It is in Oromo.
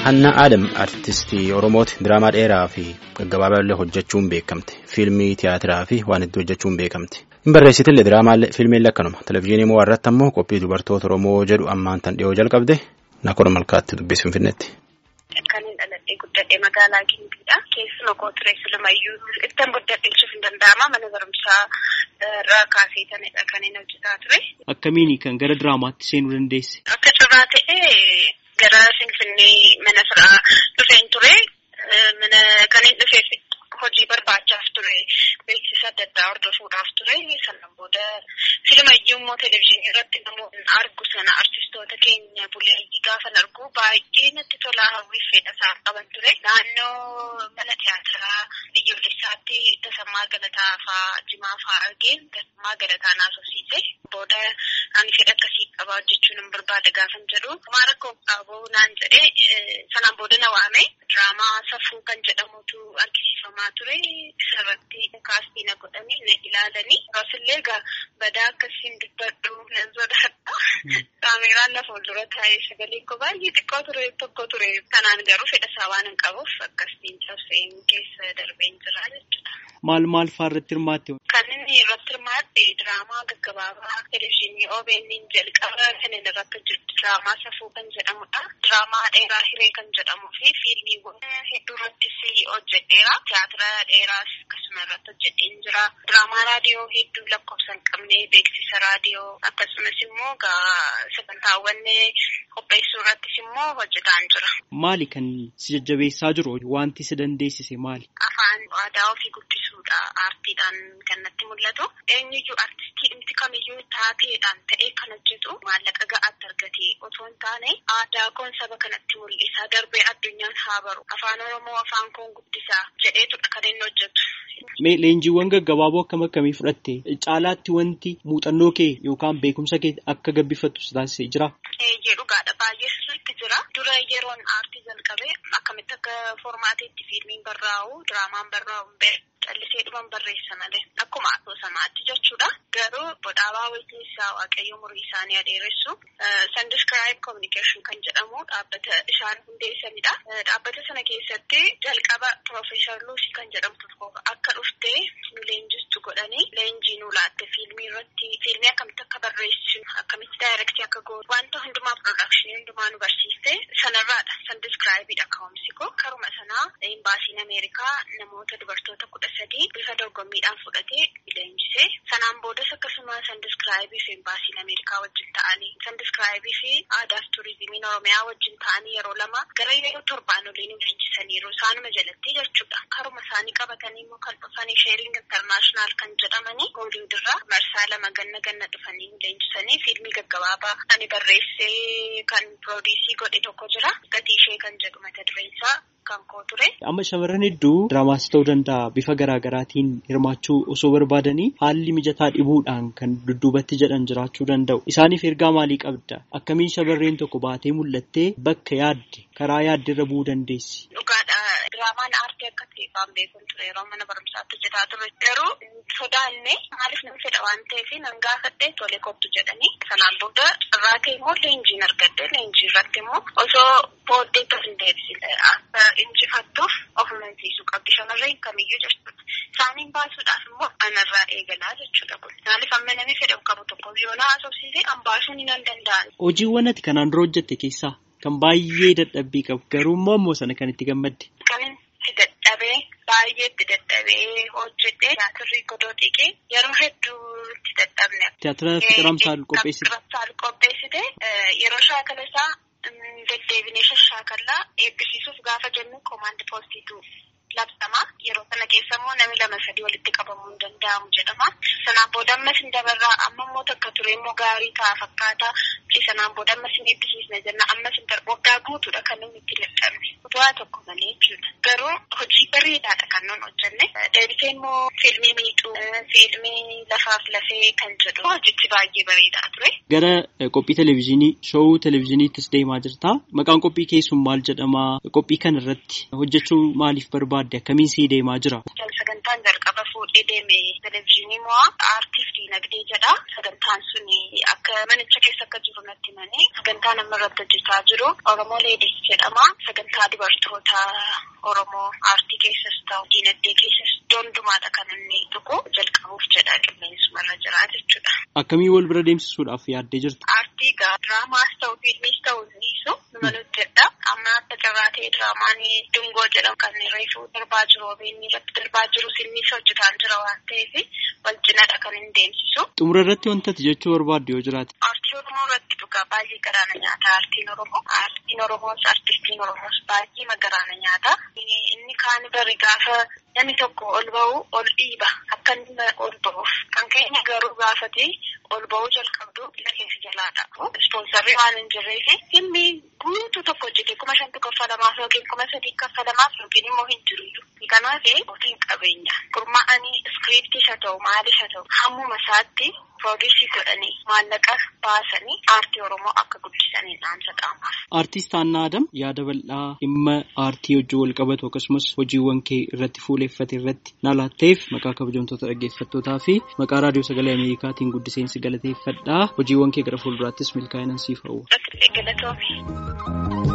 Hannaa Adam artistii Oromooti diraamaa dheeraa fi gaggabaabaa illee hojjechuun beekamte. Fiilmii tiyaatiraa fi waan itti hojjechuun beekamte. Hin barreessitillee diraamaa fiilmiillee akkanuma. Televezyiinii moo irratti ammoo qophii dubartoota Oromoo jedhu ammaan tan dhiyoo jalqabde Nakora Malkaatti dubbisuun Finfinneetti. Kan hin dhaladhee guddadhee magaalaa Gimbiidha. Keessuma koo ture silumayyuu ittiin guddadheechuuf hin danda'ama. Mana barumsaa irraa kaasee tanidha kan hin hojjetaa ture. Akkamiini kan gara diraamaatti seenuu dandeesse? Akka carraa ta'ee gara Finfinnee mana firaa dhufeen ture. Mana kan hin dhufeef hojii barbaachaaf ture. Beeksisa adda addaa hordofuudhaaf ture. Sanaan booda filumayyuu immoo televezyiinii irratti namoonni argu sana artistoota keenya buleeyyii gaafan argu baay'ee natti tolaa hawwiif fedha isaan qaban ture. Naannoo mana tiyaatiraa biyyoolessaatti Tasammaa Galataa fa'aa Jimaa fa'aa argeen Tasammaa Galataa naasofsiise. Booda ani fedha akkasii qaba hojjechuun hin barbaada gaafan jedhu. Kumaa rakkoo qabu naan jedhee sanaan booda na waame. Diraamaa safuu kan jedhamutu argisiifamaa ture. Isarratti kaastii na godhanii na ilaalanii. Akkasumallee egaa badaa akkasiin dubbadhu nan sodaadha. Kaameraan na fuuldura taa'ee sagalee koo baay'ee xiqqoo ture tokko ture. Kanaan garuu fedha isaa waan hin qabuuf akkasiin cabseen keessa darbeen jira jechuudha. Maal maal fa'aa irratti hirmaatte? Kan inni irratti hirmaatte diraamaa gaggabaabaa televezyiinii OBN jalqaba kan inni irratti hojjetu diraamaa safuu kan jedhamudha. Diraamaa dheeraa hiree kan jedhamuu fi fiilmiiwwan hedduu irrattis hojjedheera. Tiyaatira dheeraas akkasuma irratti hojjedheen jira. Diraamaa raadiyoo hedduu lakkoofsa hin qabne beeksisa raadiyoo akkasumas immoo sagantaawwan qopheessuu irrattis immoo hojjetaan jira. Maali kan si jajjabeessaa jiru? Wanti si dandeessise maali? Afaan aadaa ofii guddisuudha. Aartiidhaan kan natti mul'atu. Eenyuyyuu aartistii dhimti kamiyyuu taateedhaan ta'ee kan hojjetu maallaqa ga'aatti argatee otoo hin taane aadaa koon saba kanatti mul'isa. Darbee addunyaan haa baru. Afaan Oromoo afaan koon guddisaa jedheetudha kan inni hojjetu. Mee leenjiiwwan gaggabaaboo akkam akkamii fudhatte? Caalaatti wanti muuxannoo kee yookaan beekumsa kee akka gabbifattu si taasisee jira? Eeyyee dhugaadha. Baay'ee sirriitti jira. Dura yeroon aartii jalqabee akkamitti akka foormaateetti fiilmiin barraa'u, diraamaan barraa'u callisee dhuman barreessa malee akkuma asoosamaatti jechuudha. Garuu bodhaabaa wayitiinsaa waaqayyo umurii isaanii adeeressu Sandiscribe Communication kan jedhamu dhaabbata isaan hundeessanidha. Dhaabbata sana keessatti jalqaba Profeesar Luusii kan jedhamtu akka dhuftee nu leenjistu godhanii leenjii nu laatte fiilmii irratti fiilmii akkamitti akka barreessinu akkamitti daayirektii akka goonu wanta hundumaa piroodakshinii hundumaa nu barsiiste sanarraadha. Sandiscribeidha ka'umsi koo karuma sanaa imbaasiin Ameerikaa namoota dubartoota kudha sadii bifa dorgommiidhaan fudhatee leenjisee sanaan boodas akkasuma sandiskraayibii fi imbaasiin ameerikaa wajjin ta'anii sandiskraayibii fi aadaaf turizimiin oromiyaa wajjin ta'anii yeroo lama gara yeroo torbaan oliin leenjisaniiru isaanuma jalatti jechuudha karuma isaanii qabatanii immoo kan dhufanii sheering intarnaashinaal kan jedhamanii hooliwudirraa marsaa lama ganna ganna dhufanii leenjisanii fiilmii gaggabaabaa ani barreessee kan piroodiisii godhe tokko jira gatii ishee kan jedhu mata dureensaa kan koo ture. Amma shamarran hedduu diraamaas ta'uu danda'a bifa garaa garaatiin hirmaachuu osoo barbaadanii haalli mijataa dhibuudhaan kan dudduubatti jedhan jiraachuu danda'u. Isaaniif ergaa maalii qabda? Akkamiin shamarreen tokko baatee mul'attee bakka yaadde karaa yaadde irra bu'uu dandeessi? Dhugaadha. Diraamaan aartii akka ta'eefaan beekuun ture yeroo mana barumsaatti hojjetaa ture. Garuu sodaanne maaliif nan fedha waan ta'eef nan gaafadhe tole kottu jedhanii sanaan booda irraa ka'e immoo leenjiin argadde leenjii irratti immoo osoo booddee tas hin deebisine akka injifattuuf of amansiisuu qabdi shamarreen kamiyyuu jechuudha. Isaaniin baasuudhaaf immoo anarraa eegalaa jechuudha kun. Maaliif amma namni fedha qabu tokko yoo na haasofsiise an baasuun hin danda'an. Hojiiwwan ati kanaan dura hojjette keessaa kan baay'ee dadhabbii qabu garuu immoo ammoo sana kan itti gammadde. Kan itti dadhabee baay'ee itti dadhabee hojjete tiyaatirri godoo dhiqee yeroo hedduu itti dadhabne. Tiyaatira Fiqiramsaal qopheessite. Fiqiramsaal qopheessite yeroo shaakala isaa deddeebinee shashaakallaa eebbisiisuuf gaafa jennu koomaandi poostiitu labsama. Yeroo kana keessa immoo namni lama sadii walitti qabamuu hin danda'amu jedhama. Sanaan booda ammas hin dabarraa amma immoo takka ture immoo gaarii ta'a fakkaata. Sanaan booda ammas hin eebbisiisne jenna ammas hin darbu waggaa guutuudha kan nuti itti dadhabne. Bu'aa tokko malee jechuudha. Garuu hojii bareedaadha kan nuti hojjenne. Deebisee immoo fiilmii miixuu, fiilmii lafaaf lafee kan jedhu hojichi baay'ee bareedaa ture. Gara qophii televezyiinii, showuu televezyiiniittis deemaa jirta. Maqaan qophii keessun maal jedhama? Qophii kana irratti hojjechuu maaliif barbaadde? Akkamiin sii deemaa jira? Sagantaan jalqaba fuudhee deeme televizyiinii mo'aa aartiif diinagdee jedha. Sagantaan sun akka manicha keessa akka jiru natti himanii sagantaa nama irratti hojjetaa jiru Oromoo Leedis jedhama. Sagantaa dubartoota Oromoo aartii keessas ta'u diinagdee keessas dondumaadha kan inni tuqu jalqabuuf jedha qilleensumarra jira jechuudha. Akkamii wal bira deemsisuudhaaf yaaddee jirta? Aartii gaa diraamaas ta'u fiilmiis ta'u niisu numa hojjedha. Amma akka carraa ta'e diraamaan dungoo jedhamu kan reefuu darbaa jiru obeeyyiin irratti darbaa jiru sinnis hojjetaan jira waan ta'eef wal cinadha kan hin deemsisu. Xumura irratti wantati jechuu barbaaddu yoo jiraate. Aartii Oromoo irratti dhugaa baay'ee garaana nyaata aartiin Oromoo. Aartiin Oromoos aartistiin Oromoos baay'ee garaana nyaata. Inni kaan bari gaafa namni tokko ol ba'u ol dhiiba akka inni ol ba'uuf kan keenya garuu gaafate ol ba'uu jalqabdu biyya keessa jalaadha. Ispoonsarrii waan hin jirreef filmi guutuu tokko hojjete kuma shantu kaffalamaaf yookiin kuma sadii kaffalamaaf yookiin immoo hin jiru. Kanaaf ofiin qabeenya gurmaa'anii iskiriiptii haa ta'u maalis haa ta'u hammuma isaatti pirooduusii godhanii maallaqa baasanii aartii Oromoo akka guddisanii dhaamsa qaamaaf. Aartist Haannaa Adam yaada bal'aa dhimma aartii hojii wal qabatu akkasumas hojiiwwan kee irratti fuuleeffate irratti na laatteef maqaa kabajamtoota dhaggeeffattootaa fi maqaa raadiyoo sagalee Ameerikaatiin guddiseensi galateeffadhaa hojiiwwan kee gara fuulduraattis milkaa'inaan siif hawwa. Galatoomi.